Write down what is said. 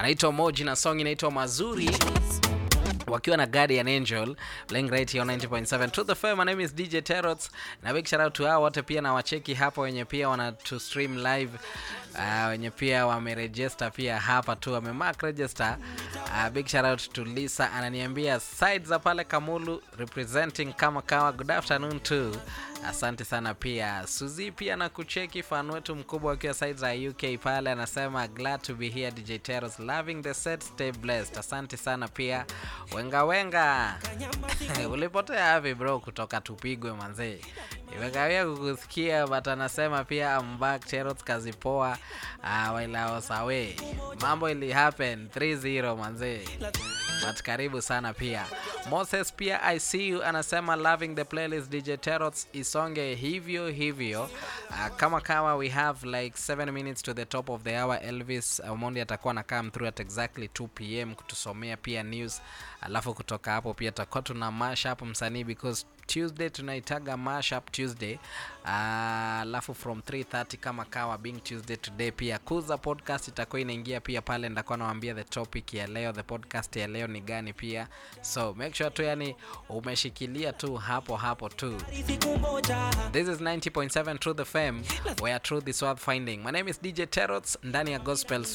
anaitwa Moji na song inaitwa Mazuri wakiwa na Guardian Angel playing right here on 90.7 to the FM. My name is DJ Terots na big shout out to hao wote pia na wacheki hapa wenye pia wana to stream live uh, wenye pia wameregister pia hapa tu wamemark register. Uh, big shout out to Lisa ananiambia sides za pale Kamulu representing kama kawa. Good afternoon too. Asante sana pia Suzi pia na kucheki fan wetu mkubwa akiwa side za UK pale anasema glad to be here DJ Teros loving the set stay blessed. Asante sana pia wenga wenga ulipotea wapi bro kutoka tupigwe manzee imekawia kukusikia but anasema pia I'm back Teros kazi poa uh, while I was away mambo ili happen 3-0 manzee but karibu sana pia Moses pia I see you anasema loving the playlist DJ Terots isonge hivyo hivyo uh, kama kama we have like 7 minutes to the top of the hour Elvis Omondi atakuwa na come through at exactly 2 pm kutusomea pia news alafu kutoka hapo pia tutakuwa tuna mash up msanii because Tuesday tunaitaga mashup Tuesday alafu uh, from 3:30 kama kawa being Tuesday today pia kuza podcast itakuwa inaingia pia pale, ndakuwa nawaambia the topic ya leo, the podcast ya leo ni gani pia, so make sure tu yani umeshikilia tu hapo hapo tu. This is 90.7 Truth FM where truth is worth finding. My name is DJ Terots ndani ya Gospel